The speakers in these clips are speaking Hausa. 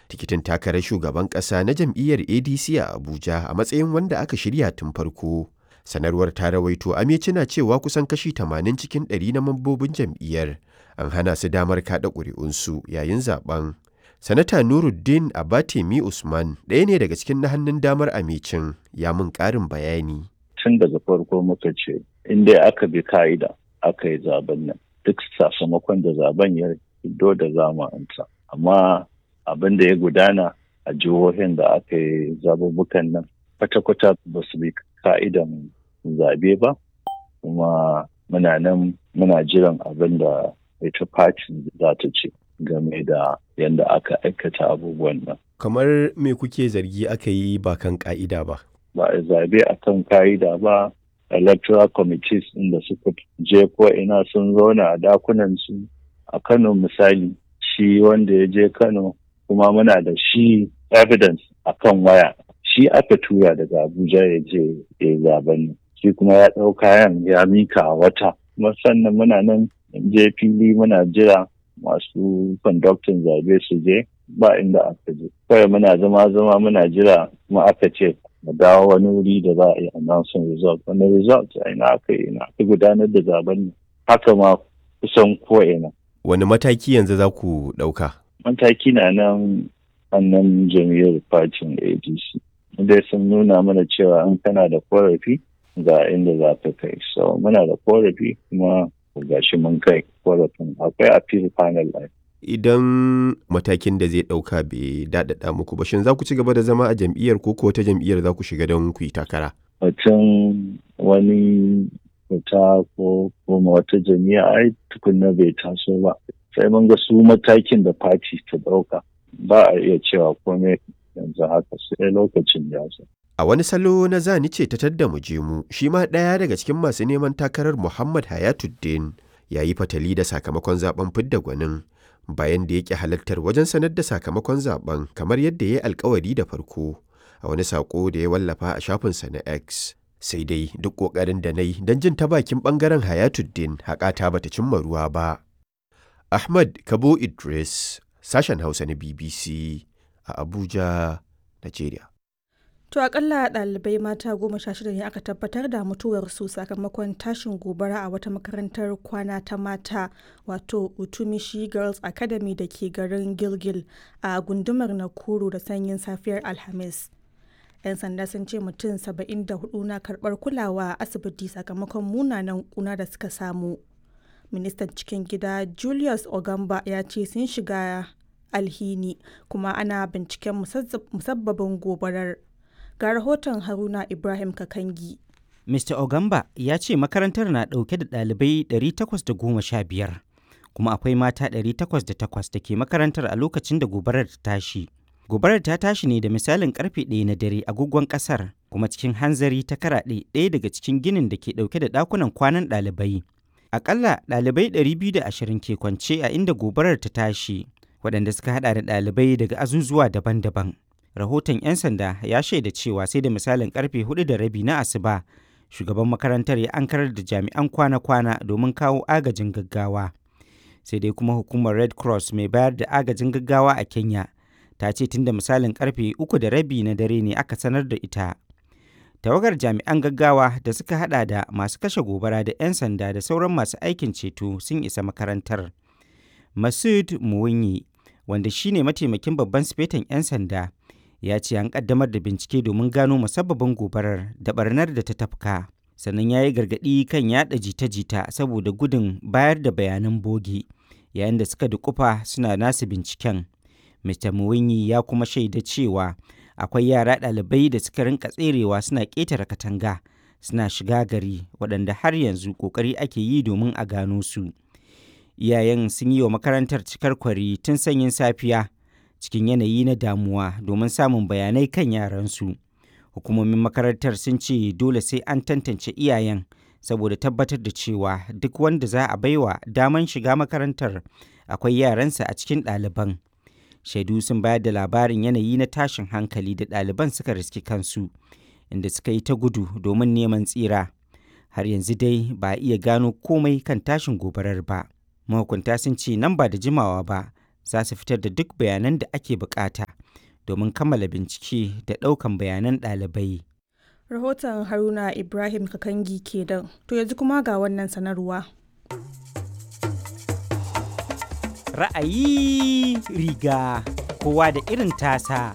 tikitin takarar shugaban ƙasa na jam'iyyar adc a abuja a matsayin wanda aka shirya tun farko sanarwar ta rawaito amici na cewa kusan kashi 80 cikin 100 na mambobin jam'iyyar an hana su damar kaɗa ƙuri'unsu yayin zaben sanata nuruddin abatemi usman ɗaya ne daga cikin na hannun damar amicin ya mun ƙarin bayani tun daga farko muka ce inda aka bi ka'ida aka yi zaben nan duk sakamakon da zaben ya fito da zamanta amma abin da ya gudana a jihohin da aka yi zabubukan nan kwata-kwata ba su bi ka'idan zabe ba kuma muna nan muna jiran abin da ita fatin za ta ce game da yadda aka aikata abubuwan nan. kamar me kuke zargi aka yi ba kan ka'ida ba Ba a zabe a kan ka'ida ba electoral committees inda suka je ko ina sun zauna a dakunan su a Kano misali shi wanda ya je Kano kuma muna da shi evidence a kan waya shi aka tura daga Abuja ya je ya zaben shi kuma ya ɗau kayan ya mika a wata kuma sannan muna nan je fili muna jira masu conducting zabe su je ba inda aka je kawai muna zama zama muna jira kuma aka ce mu dawo wani wuri da za a yi announcing result wani result a ina aka yi ina aka gudanar da zaben haka ma kusan ko ina wani mataki yanzu za ku ɗauka mataki na nan annan jam'iyyar fatin adc dai sun nuna mana cewa in kana da korafi ga inda za ka kai so muna da korafi kuma gashi mun kai korafin akwai appeal panel line idan matakin da zai ɗauka bai daɗaɗa muku ba shin za ku ci gaba da zama a jam'iyyar ko wata jam'iyyar za ku shiga don ku yi takara mutum wani fita ko kuma wata jami'a ai tukunna bai taso ba sai mun ga su matakin da fati ta ɗauka ba a iya cewa komai yanzu haka sai lokacin ya zo A wani salo na zani ce ta tadda mu je mu, shi ma ɗaya daga cikin masu neman takarar Muhammad Hayatuddin ya yi fatali da sakamakon zaben fidda gwanin bayan da yake halartar wajen sanar da sakamakon zaben kamar yadda ya yi alkawari da farko a wani saƙo da ya wallafa a shafinsa na X. Sai dai duk ƙoƙarin da na yi don jin ta bakin ɓangaren Hayatuddin haƙata bata cimma ruwa ba. Ahmad Kabo Idris, sashen Hausa na BBC a Abuja, Najeriya. To akalla ɗalibai mata goma sha shida ne aka tabbatar da mutuwarsu sakamakon tashin gobara a wata makarantar kwana ta mata wato Utumishi Girls Academy da ke garin Gilgil a gundumar Nakuru da sanyin safiyar Alhamis. 'Yan sanda sun ce mutum 74 na karɓar kulawa a asibiti sakamakon munanan kuna da suka samu. Ministan cikin gida Julius Ogamba ya ce sun shiga alhini kuma ana binciken musabbabin gobarar. ga rahoton haruna ibrahim kakangi mr ogamba ya ce makarantar na ɗauke da ɗalibai 815 kuma akwai mata 808 da ke makarantar a lokacin da gobarar ta tashi gobarar ta tashi ne da misalin karfe ɗaya na dare agogon ƙasar kuma cikin hanzari ta karaɗe ɗaya daga cikin ginin da ke ɗauke da ɗakunan kwanan ɗalibai akalla ɗalibai 220 ke kwance a inda gobarar ta tashi waɗanda suka haɗa da ɗalibai daga azuzuwa daban-daban rahoton 'yan sanda ya shaida cewa sai da misalin karfe hudu da rabi na asuba shugaban makarantar ya ankarar da jami'an kwana-kwana domin kawo agajin gaggawa sai dai kuma hukumar red cross mai bayar da agajin gaggawa a kenya ta ce tun da misalin karfe uku da rabi na dare ne aka sanar da ita tawagar jami'an gaggawa da suka hada da masu kashe gobara da 'yan sanda da sauran masu aikin ceto sun isa makarantar masud muwinyi wanda shine mataimakin babban sifetan 'yan sanda ya ce an kaddamar da bincike domin gano musabbabin gobarar da barnar da ta tafka sannan ya yi gargaɗi kan yada jita-jita saboda gudun bayar da bayanan boge yayin da suka dukufa suna nasu binciken mr muwinyi ya kuma shaida cewa akwai yara ɗalibai da suka rinka tserewa suna ƙetare katanga suna shiga gari waɗanda har yanzu ƙoƙari ake yi domin a gano su iyayen sun yi wa makarantar cikar kwari tun sanyin safiya cikin yanayi na damuwa domin samun bayanai kan yaransu. Hukumomin makarantar sun ce dole sai an tantance iyayen saboda tabbatar da cewa duk wanda za a baiwa daman shiga makarantar akwai yaransa a cikin ɗaliban. Shaidu sun bayar da labarin yanayi na tashin hankali da ɗaliban suka riski kansu, inda suka yi ta gudu domin neman tsira. Har yanzu dai ba a iya gano komai kan tashin gobarar ba. Mahukunta sun ce nan ba da jimawa ba za su fitar da duk bayanan da ake bukata domin kammala bincike da ɗaukan bayanan ɗalibai. Rahoton Haruna Ibrahim Kakangi kenan. To yanzu kuma ga wannan sanarwa. Ra'ayi riga kowa da irin tasa.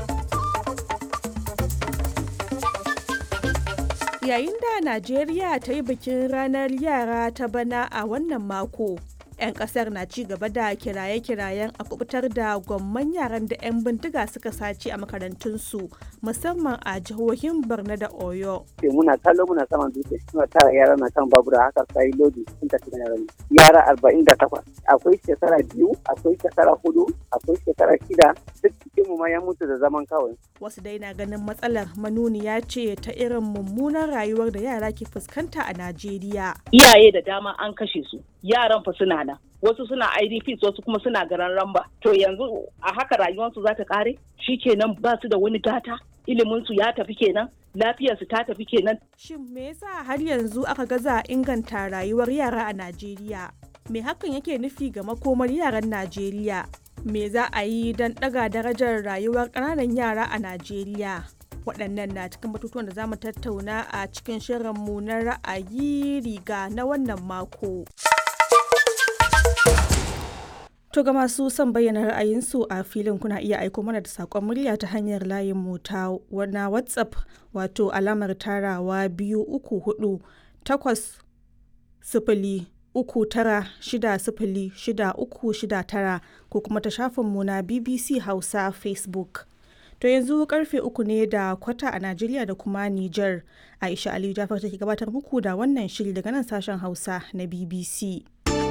Yayin da Najeriya ta yi bikin ranar yara ta bana a wannan mako. 'yan kasar na ci gaba da kiraye-kirayen a kubutar da gwamman yaran da 'yan bindiga suka sace a makarantunsu musamman a jihohin borno da oyo muna kallo muna saman dutse suna tara yara na kan babura haka sai lodi sun tafi da yara arba'in da takwas akwai shekara biyu akwai shekara hudu akwai shekara shida duk cikin mu ma ya mutu da zaman kawai wasu dai na ganin matsalar manuniya ce ta irin mummunan rayuwar da yara ke fuskanta a najeriya iyaye da dama an kashe su yaran fa suna nan wasu suna idps wasu kuma suna garan ramba to yanzu a haka rayuwarsu za ta kare kenan ba su da wani gata iliminsu ya tafi kenan lafiyarsu ta tafi kenan shin me yasa har yanzu aka gaza inganta rayuwar yara a najeriya me hakan yake nufi ga makomar yaran najeriya me za a yi don ɗaga darajar rayuwar ƙananan yara a najeriya waɗannan na cikin batutuwan da za mu tattauna a cikin shirinmu na ra'ayi riga na wannan mako. To ga masu son bayyana ra'ayinsu a filin kuna iya aiko mana da saƙon murya ta hanyar layin mu ta na WhatsApp wato alamar tarawa biyu uku hudu takwas sifili uku tara shida sifili shida uku shida tara ko kuma ta shafinmu na BBC Hausa Facebook. To yanzu karfe uku ne da kwata a Najeriya da kuma Nijar. Aisha Aliyu Jafar take gabatar muku da wannan shiri daga nan sashen Hausa na BBC.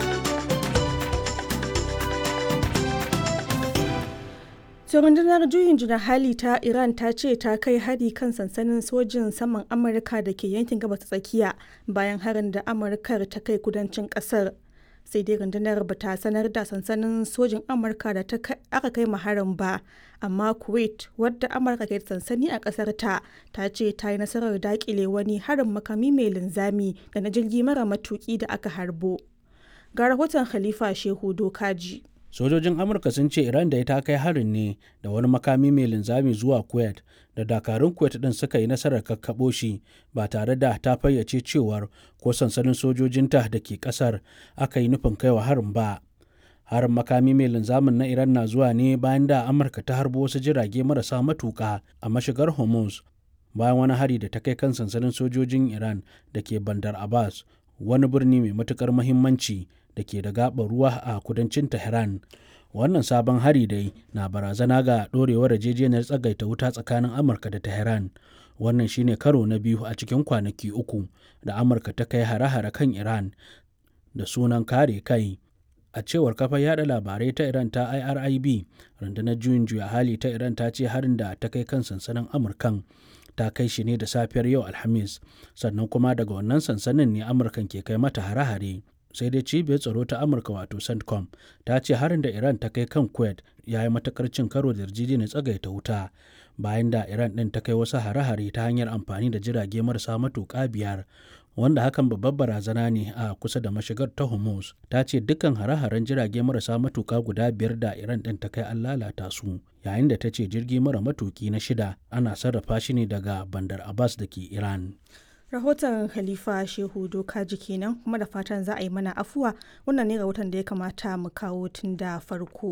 To rundunar juyin juna hali ta Iran ta ce ta kai hari kan sansanin sojin saman Amurka da ke yankin gabas tsakiya bayan harin da Amurkar ta kai kudancin kasar. Sai dai rundunar ba ta sanar da sansanin sojin Amurka da aka kai harin ba, amma Kuwait wadda Amurka ke sansani a kasar ta ta ce ta yi nasarar dakile wani harin makami mai linzami da na jirgi mara matuki da aka harbo. Ga rahoton Khalifa Shehu Dokaji. sojojin amurka sun ce iran da ta kai harin ne da wani makami mai linzami zuwa kuwait da dakarun kuwait din suka yi nasarar kakkaɓo shi ba tare da ta fayyace cewar ko sansanin sojojinta da ke ƙasar aka yi nufin kaiwa harin ba harin makami mai linzamin na iran na zuwa ne bayan da amurka ta harbo wasu jirage marasa matuƙa a mashigar hormuz bayan wani hari da ta kai kan sansanin sojojin iran da ke bandar abbas wani birni mai matukar muhimmanci da ke da gaɓar ruwa a kudancin Tehran. Wannan sabon hari dai na barazana ga ɗorewar yarjejeniyar tsagaita wuta tsakanin Amurka da Tehran. Wannan shine karo na biyu a cikin kwanaki uku da Amurka ta kai hare-hare kan Iran da sunan kare kai. A cewar kafar yada labarai ta Iran ta IRIB, rundunar juyin juya hali ta Iran ta ce harin da ta kai kan sansanin Amurkan ta kai shi ne da safiyar yau Alhamis, sannan kuma daga wannan sansanin ne Amurkan ke kai mata hare-hare. sai dai cibiyar tsaro ta amurka wato centcom ta ce harin da iran ta kai kan kuwait ya yi matakar cin karo da yarjejeniyar tsagaita wuta bayan da iran din ta kai wasu hare-hare ta hanyar amfani da jirage marasa matuƙa biyar wanda hakan babbar barazana ne a kusa da mashigar ta hormuz ta ce dukkan hare-haren jirage marasa matuƙa guda biyar da iran din ta kai an lalata su yayin da ta ce jirgi mara matuƙi na shida ana sarrafa shi ne daga bandar abbas da ke iran rahoton khalifa shehu dokaji kenan kuma da fatan za a yi mana afuwa wannan ne rahoton da ya kamata mu kawo tun da farko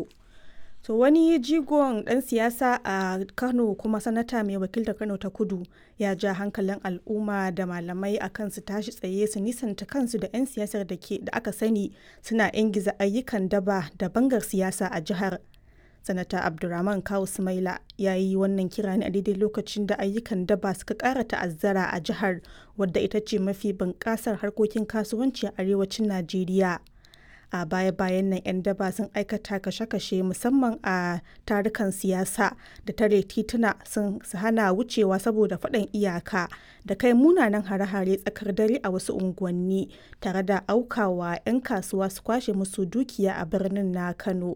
to wani jigon dan siyasa a kano kuma sanata mai wakiltar kano ta kudu ya ja hankalin al'umma da malamai a kan su tashi tsaye su nisanta kansu da 'yan siyasar da aka sani suna ingiza ayyukan daba da bangar siyasa a jihar sanata abdulrahman kawu sumaila ya yi wannan kira ne a daidai lokacin da ayyukan daba suka kara ta'azzara a jihar wadda ita ce mafi bunƙasar harkokin kasuwanci a arewacin najeriya a baya-bayan nan 'yan daba sun aikata kashe-kashe musamman a tarukan siyasa da tare tituna sun hana wucewa saboda faɗan iyaka da kai munanan hare-hare tsakar dare a wasu unguwanni tare da aukawa 'yan kasuwa su kwashe musu dukiya a birnin na kano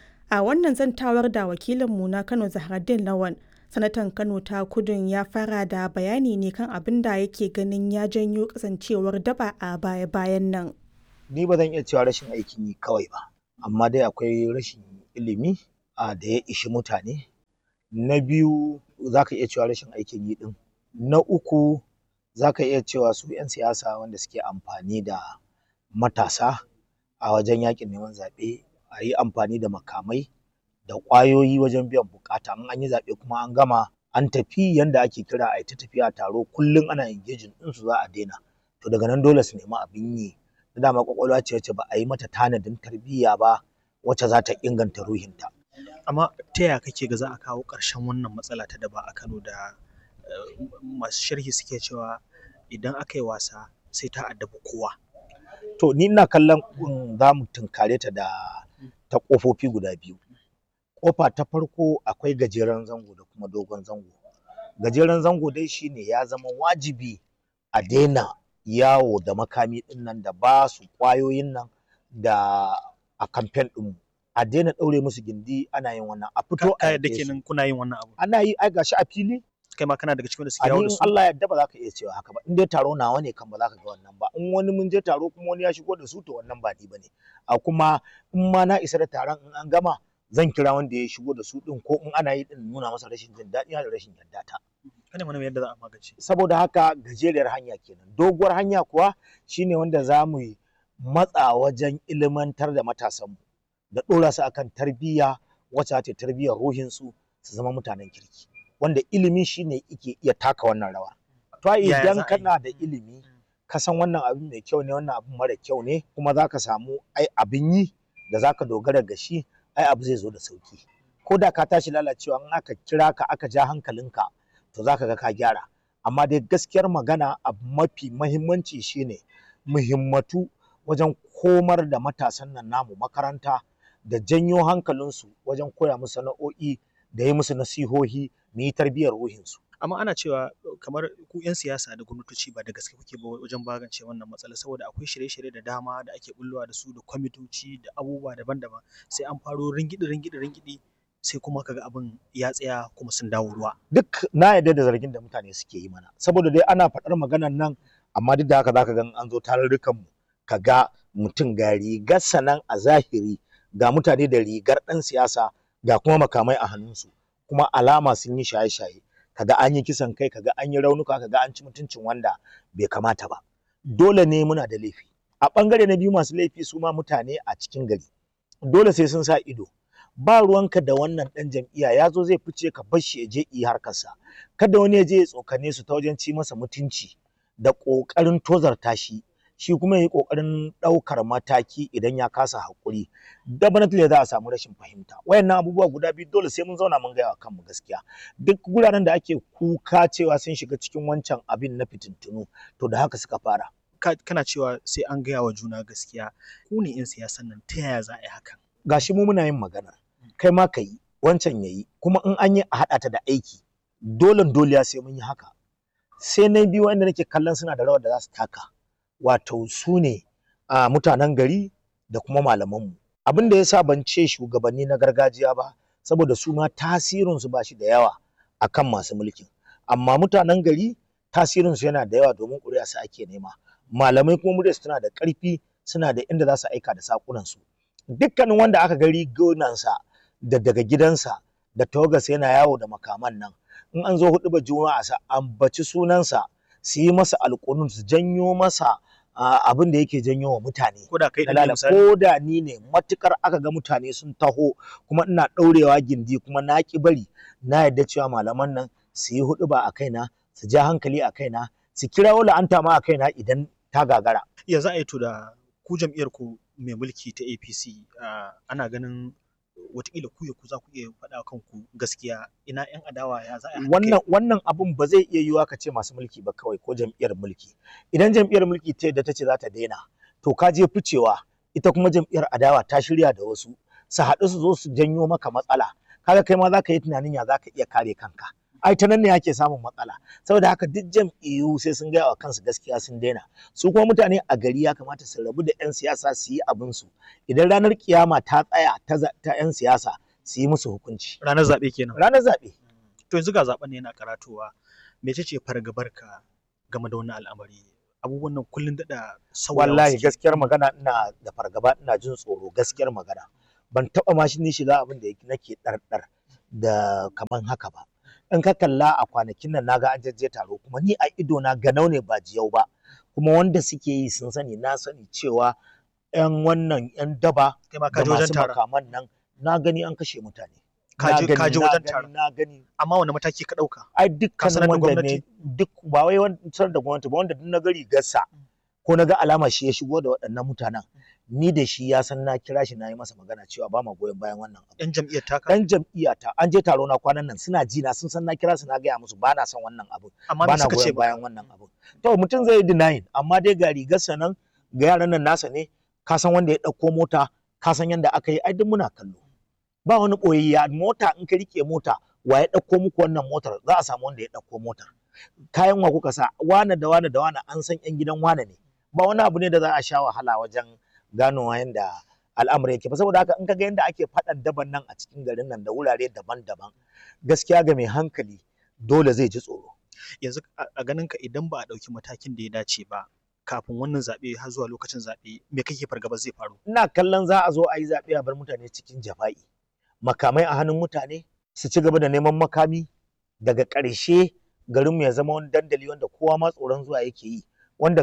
a wannan zantawar da wakilinmu na kano zahraddin lawan sanatan kano ta kudun ya fara da bayani ne kan abin da yake ganin ya janyo kasancewar daba a baya-bayan nan ni ba zan iya cewa rashin aikin yi kawai ba amma dai akwai rashin ilimi a da ya ishi mutane na biyu za ka iya cewa rashin aikin yi ɗin na uku za ka iya cewa su 'yan siyasa wanda suke amfani da matasa a wajen yakin neman zaɓe a yi amfani da makamai da ƙwayoyi wajen biyan buƙata in an yi zaɓe kuma an gama an tafi yanda ake kira a ta tafiya taro kullum ana engaging ɗinsu za a daina to daga nan dole su nemi abin yi da dama ƙwaƙwalwa ce wacce ba a yi mata tanadin tarbiyya ba wacce za ta inganta ruhinta amma ta yaya kake ga za a kawo ƙarshen wannan matsala ta daba a Kano da masu sharhi suke cewa idan aka yi wasa sai ta addabi kowa to ni ina kallon za mu tunkare ta da ta ƙofofi guda biyu ƙofa ta farko akwai gajeren zango da kuma dogon zango gajeren zango dai shine ya zama wajibi a daina yawo da makami ɗin nan da ba su ƙwayoyin nan da a kamfen ɗinmu a daina ɗaure musu gindi ana yin wannan a fito a yadda kenan kuna yin wannan abu ana yi ai gashi a fili kai ma kana daga cikin da suke yawo da su Allah ya yarda ba za ka iya cewa haka ba in dai taro nawa ne kan ba za ka ga wannan ba in wani mun je taro kuma wani ya shigo da su to wannan ba ni bane a kuma in ma na isa da taron in an gama zan kira wanda ya shigo da su din ko in ana yi din nuna masa rashin jin daɗi da rashin yarda ta kana mana yadda za a magance saboda haka gajeriyar hanya kenan doguwar hanya kuwa shine wanda za mu yi matsa wajen ilimantar da matasanmu da ɗora su akan tarbiyya wacce ta tarbiyyar ruhinsu su zama mutanen kirki wanda ilimi shine yake iya taka wannan rawa to idan kana da ilimi ka san wannan abin mai kyau ne wannan abin mara kyau ne kuma za ka samu ai abin yi da za ka dogara ga shi ai abu zai zo da sauki ko da ka tashi lalacewa in aka kira ka aka ja hankalinka to za ka ga ka gyara amma dai gaskiyar magana abu mafi mahimmanci shine muhimmatu wajen komar da matasan nan namu makaranta da janyo hankalinsu wajen koya musu sana'o'i da yi musu nasihohi mu yi tarbiyyar ruhinsu. amma ana cewa kamar ku 'yan siyasa da gwamnatoci ba da gaske kuke ba wajen magance wannan matsala saboda akwai shirye-shirye da dama da ake bullowa da su da kwamitoci da abubuwa daban-daban sai an faro ringidi ringidi ringidi sai kuma kaga abin ya tsaya kuma sun dawo ruwa duk na yarda da zargin da mutane suke yi mana saboda dai ana faɗar maganar nan amma duk da haka zaka ga an zo tarurrukan mu kaga mutum ga rigar sanan a zahiri ga mutane da rigar ɗan siyasa ga kuma makamai a hannunsu kuma alama sun yi shaye-shaye kaga an yi kisan kai kaga an yi raunuka kaga an ci mutuncin wanda bai kamata ba dole ne muna da laifi a bangare na biyu masu laifi su ma mutane a cikin gari dole sai sun sa ido ba ruwanka da wannan dan jam'iyya ya zo zai fice ka bar shi ya je yi harkarsa kada wani ya je ya tsokane su ta wajen ci masa mutunci da ƙoƙarin tozarta shi shi kuma ya yi ƙoƙarin ɗaukar mataki idan ya kasa haƙuri definitely za a samu rashin fahimta wayannan abubuwa guda biyu dole sai mun zauna mun gaya wa kanmu gaskiya duk guraren da ake kuka cewa sun shiga cikin wancan abin na fitintunu to da haka suka fara kana cewa sai an gaya wa juna gaskiya ku ne 'yan siyasan nan ta yaya za a yi hakan gashi mu muna yin magana kai ma ka yi wancan ya yi kuma in an yi a haɗa ta da aiki dole dole sai mun yi haka sai na biyu wanda nake kallon suna da rawar da za su taka wato su ne a mutanen gari da kuma malamanmu abin da ya sa ban ce shugabanni na gargajiya ba saboda su ma tasirinsu ba shi da yawa akan masu mulkin amma mutanen gari tasirinsu yana da yawa domin ƙuri'a su ake nema malamai kuma muryarsu tana da ƙarfi suna da inda za su aika da saƙunansu dukkanin wanda aka ga rigunansa da daga gidansa da tawagarsa yana yawo da makaman nan in an zo hudu ba juma'a sa ambaci sunansa su yi masa alƙunun su janyo masa abin da yake janyo wa mutane ko da kai da ko da ni ne matukar aka ga mutane sun taho kuma ina ɗaurewa gindi kuma na ki bari na yarda cewa malaman nan su yi hudu ba a kaina su ja hankali a kaina su kira wala anta ma a kaina idan ta gagara ya za a yi to da ku jam'iyyar ku mai mulki ta APC ana ganin watakila ku ya ku za ku iya faɗa kanku gaskiya ina yan adawa ya za a wannan wannan abun ba zai iya yiwuwa ka ce masu mulki ba kawai ko jam'iyyar mulki idan jam'iyyar mulki ta yadda ta ce za ta daina to ka je ficewa ita kuma jam'iyyar adawa ta shirya da wasu su haɗu su zo su janyo maka matsala kaga kai ma za ka yi tunanin ya za ka iya kare kanka ai ta nan ne ake samun matsala saboda haka duk jam'iyyu sai sun gaya wa kansu gaskiya sun daina su kuma mutane a gari ya kamata su rabu da 'yan siyasa su yi abin su idan ranar kiyama ta tsaya ta 'yan siyasa su yi musu hukunci ranar zaɓe kenan ranar zaɓe to yanzu ga zaɓen ne yana karatowa mece ce fargabar ka game da wannan al'amari abubuwan nan kullun daɗa sauyawa wallahi gaskiyar magana ina da fargaba ina jin tsoro gaskiyar magana ban taɓa ma shi ni shiga abin da nake ɗarɗar da kaman haka ba in ka kalla a kwanakin nan naga an jajje taro kuma ni a ido na ganau ne ba jiyau ba kuma wanda suke yi sun sani na sani cewa yan wannan yan daba kai ma ka da je wajen masu taron makaman nan na gani an kashe mutane ka Na je gani, ka je na wajen gani, taron na gani amma wani mataki ka ɗauka ai Ka sanar dukkanin da wanda ne gwamnati? duk ba wai wancan da gwamnati ba wanda duk na ga rigarsa ko na ga alama shi ya shigo da waɗannan mutanen ni da shi ya san na kira shi na yi masa magana cewa ba ma goyon bayan wannan abu yan jam'iyyar taka dan jam'iyyata an je taro na kwanan nan suna ji na sun san na kira su na gaya musu ba na son wannan abu amma ba me na suka ce goyon ba bayan wannan abu to mutum zai yi denying amma dai ga rigarsa nan ga yaran nan nasa ne ka san wanda ya ɗauko mota ka san yanda aka yi ai duk muna kallo ba wani ɓoyayya mota in ka rike mota wa ya ɗauko muku wannan motar za a samu wanda ya ɗauko motar kayan wa kuka sa wane da wane da wane an san yan gidan wane ne ba wani abu ne da za a sha wahala wajen ganowa yanda al'amari yake ba saboda haka in ka ga yanda ake faɗan daban nan a cikin garin nan da wurare daban-daban gaskiya ga mai hankali dole zai ji tsoro yanzu a- a ganin ka idan ba a ɗauki matakin da ya dace ba kafin wannan zaɓe har zuwa lokacin zaɓe me kake fargaba zai faru ina kallon za a zo a yi zaɓe a bar mutane cikin jafa'i makamai a hannun mutane su ci gaba da neman makami daga ƙarshe garinmu ya zama wani dandali wanda kowa ma tsoron zuwa yake yi